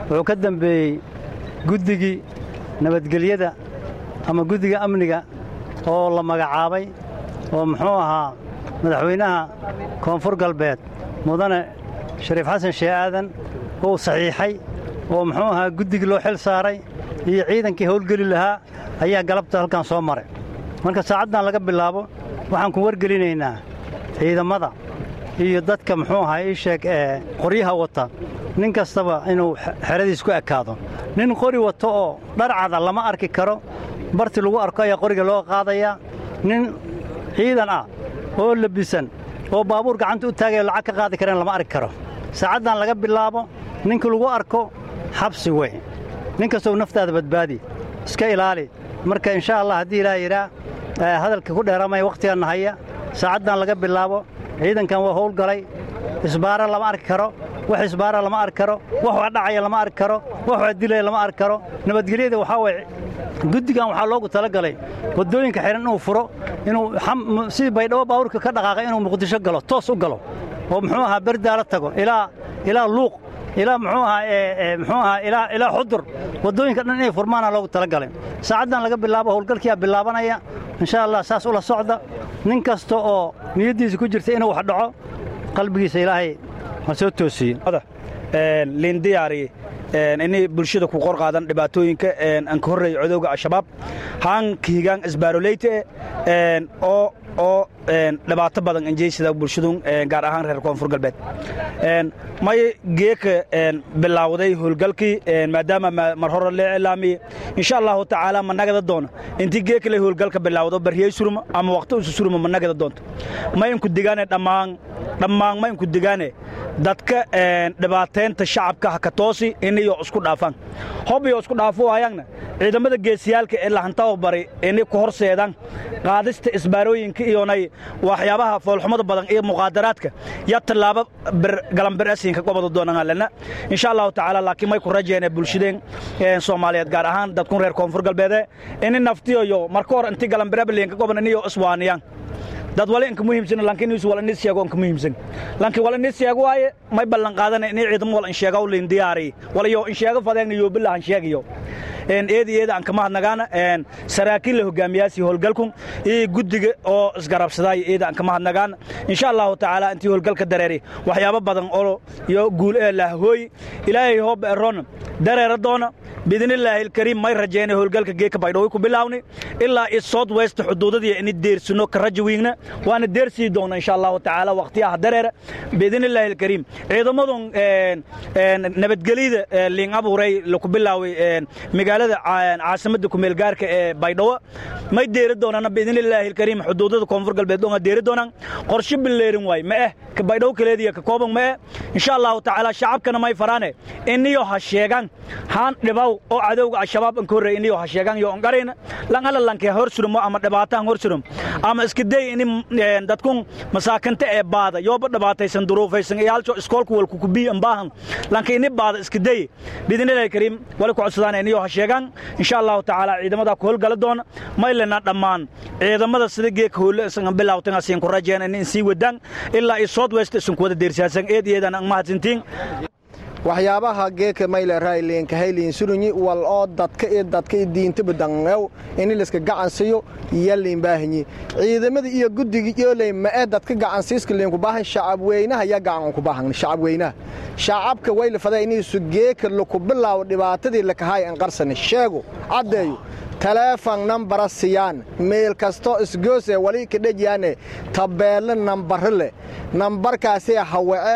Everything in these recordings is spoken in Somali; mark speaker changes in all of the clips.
Speaker 1: wuxuu ka dembeeyey guddigii nabadgelyada ama guddiga amniga oo la magacaabay oo muxuu ahaa madaxweynaha koonfur galbeed mudane shariif xasan shee aadan uu saxiixay oo muxuu ahaa guddigii loo xil saaray iyo ciidankii howlgeli lahaa ayaa galabta halkan soo maray marka saacaddan laga bilaabo waxaan ku wargelinaynaa ciidammada iyo dadka muxuu ahaa ii sheeg ee qoryaha wata nin kastaba inuu xeradiis ku ekaado nin qori wato oo dharcada lama arki karo barti lagu arko ayaa qoriga loo qaadayaa nin ciidan ah oo labisan oo baabuur gacanta u taagaya lacag ka qaadi kareen lama arki karo saacaddan laga bilaabo ninkii lagu arko xabsi wey nin kastoo naftaada badbaadi iska ilaali marka insha allah haddii ilaah yidhaa hadalka ku dheeramaya wakhtiganna haya saacaddan laga bilaabo ciidankan waa howlgalay isbaara lama arki karo wax isbaara lama arki karo wax waa dhacaya lama arki karo wax waa dilaya lama arki karo nabadgelyada waxaa waye guddigan waxaa loogu talagalay waddooyinka xihan inuu furo inuu sidii baydhabo baabuurka ka dhaqaaqay inuu muqdisho galo toos u galo oo muxuu ahaa berdaala tago ilaa ilaa luuq ilaa muxuu ahaa muxuu ahaa ilaa ilaa xudur waddooyinka dhan inay furmaana loogu talagalay saacaddan laga bilaabo howlgalkiyaa bilaabanaya insha allah saas ula socda nin kasta oo niyaddiisa ku jirta inuu wax dhaco qalbigiisa ilaahay ha soo toosiye
Speaker 2: liindiyaari inay bulshada ku qor qaadan dhibaatooyinka aan ka horreeya codowga al-shabaab haan kihigaan isbaaroleyte oo oo dhibaato badan anjeysada bulshadu gaar ahaan reer koonfur galbeed may geeka bilaawday howlgalkii maadaama mar hore lee ilaamiye insha allahu tacaala ma nagada doona intii geeka le howlgalka bilaawdo baryey suruma ama waqti usu suruma ma nagada doonto ma inku digaane dhammaan dhammaan ma inku digaane dadka dhibaateynta shacabka ha ka toosi inayo isku dhaafaan hob iyo isku dhaafo waayangna ciidamada geesiyaalka ee lahantawa bari inay ku horseedaan qaadista isbaarooyinka iyonay waxyaabaha foolxumada badan iyo muqaadaraadka ya tallaabo galamberesinka gobada doonanalena insha allahu tacaala laakiin may ku rajeene bulshadeen soomaaliyeed gaar ahaan dadkun reer koonfur galbeede ini naftiyoyo marka hor inti galamberebalinka goban iniyo iswaaniyaan dad wali inka muhiimsan laakiin is wala nis sheego inka muhiimsan laakiin wala nis sheego waaye may ballan qaadana inay ciidamo wala in sheego lin diyaari wala yo in sheego fadeegna yo billahan sheegayo een eedi eeda aan kama hadnagaana een saraakiil la hogaamiyaasi howlgalkun iyo guddiga oo isgarabsaday eeda aan kama hadnagaan insha allahu tacaala intii howlgalka dareeri waxyaabo badan oo iyo guul ee lah hooy ilaahay hoob eron dareera doona باذن الله الكريم ما رجينا هولغلك جيك بايدو ku bilaawni ilaa is south west xuduudadii in deersino ka rajwiigna waana deersi doona insha Allah taala waqtiyaha dareer باذن الله الكريم ciidamadun een een nabadgelida liin abuuray lagu bilaaway een magaalada caasimada ku meel gaarka ee baydhabo may deeri doonana باذن الله الكريم xuduudada koonfur galbeed oo deeri doonaan qorshe bileerin way ma eh ka baydhabo kaleediya ka kooban ma eh insha Allah taala shacabkana may faraane iniyo ha sheegan haan dhibaw oo cadowga al-shabaab an ka horreeyay inay wax sheegan iyo ongarayna lan ala lanka hor surmo ama dhibaataan hor surum ama iska day in dadkun masaakanta ee baada yooba dhibaataysan duruufaysan iyo halco iskoolku walku ku biyan baahan lanka ini baada iska day bidinilaahi kariim wali ku codsadaan inay wax sheegan insha Allah taala ciidamada ku howlgala doona maylana dhammaan ciidamada sida geeka howle isan bilawtan asiin ku rajeen in sii wadaan ilaa i south west isan ku wada deersaasan eed eedan aan mahadsantiin
Speaker 3: waxyaabaha geeka mayle raayliinka hayliin surunyi wal oo dadka iyo dadka iyo diinta badangew in liska gacansiyo yaliin baahanyi ciidamada iyo guddiga yooley ma ee dadka gacansiiska liinku baahan shacab weynaha ya gacan ku baahan shacab weynaha shacabka wayla faday iniisu geeka laku bilaawo dhibaatadii lakahay an qarsani sheego caddeeyo taleefon nambara siyaan meel kastoo isgoosee wali ka dhejyaane tabeelle nambare leh nambarkaasee hawace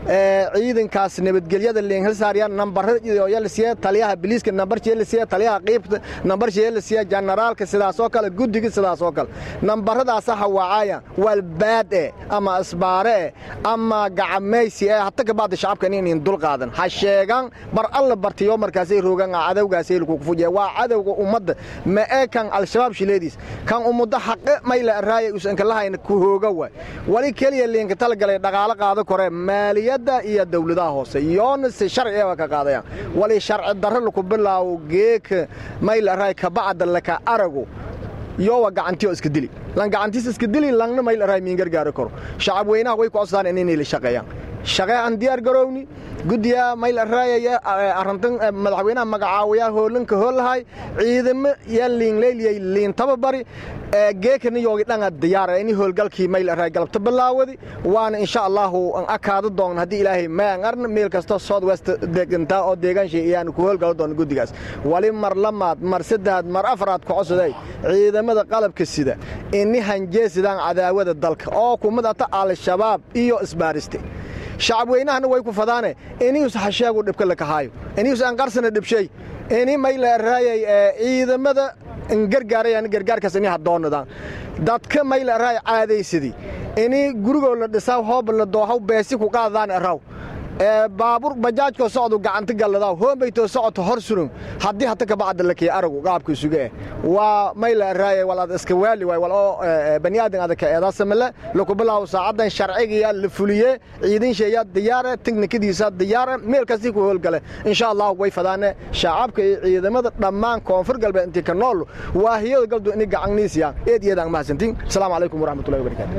Speaker 3: ciidankaas nabadgelyada liinhalsaarya nambarayalasiye taliyaha biliiska nambarjeelasiye taliyaha qiibta nambarjeelasiye janaraalka sidaasoo kale guddiga sidaasoo kale nambaradaasa hawaacaya walbaad e ama isbaare e ama gacamaysi e hata kabaada shacabka inin dul qaadan ha sheegan bar alla bartiyo markaasay roogan cadowgaasay lakugu fujiya waa cadowga ummadda ma ee kan al-shabaab shileediis kan ummadda xaqe mayla araaya usankalahayn ku hooga waay wali keliya liinka talagalay dhaqaalo qaado kore maaliya iyo dawladaha hoose yoona si sharciga ka qaadayaan wali sharci darro laku bilaawo geeka mayl aray kabacda laka arago yowa gacantiyo iska dili lan gacantiis iska dili langna mayl aray miin gargaari karo shacab weynaha way ku codsadaan inay la shaqeeyaan shaqee aan diyaar garowni guddiga mayl raayaya arrintan madaxweynaha magacaawaya hoolanka hoolahay ciidamo yaa liinleyliyay liin tababari geekani yoogi dhanga diyaara ini hoolgalkii mayl raay galabta bilaawadi waana insha allahu an akaada doonna haddii ilaahay maan arna meel kasta south west degantaa oo deegaanshay iyaan ku hoolgalo doona guddigaas wali mar lamaad mar saddexaad mar afaraad kocosaday ciidamada qalabka sida ini hanjeesidaan cadaawada dalka oo kumadata al-shabaab iyo isbaariste shacab weynahana way ku fadaane inius hasheegu dhibka lakahaayo inius anqarsana dhibshay ini mayla raayay ciidamada gargaarayaan gargaarkaas ini hadoonadaan dadka mayla raay caadaysadii ini gurigoo la dhisaa hoob la doohaw beesi ku qaadadaan eraw baabuur bajaajkoo socdu gacanta galladaw hoombaytoo socoto hor surun haddii hata kabacda lakiya aragu qaabka isuga eh waa mayla raaya wal ad iska waali waay wal oo bani aadan adaka eedaasamale lakubilaawo saacaddan sharcigiyaa la fuliye ciidinsheeyaa diyaare teknikadiisa diyaare meel kastii ku hoolgale insha allah way fadaane shacabka iyo ciidamada dhammaan koonfur galbeed intii ka nool waahiyada galdu ini gacanniisiyaan eed iyadaan mahadsantiin asalaamu calaykum waraxmatullahi wabarakatu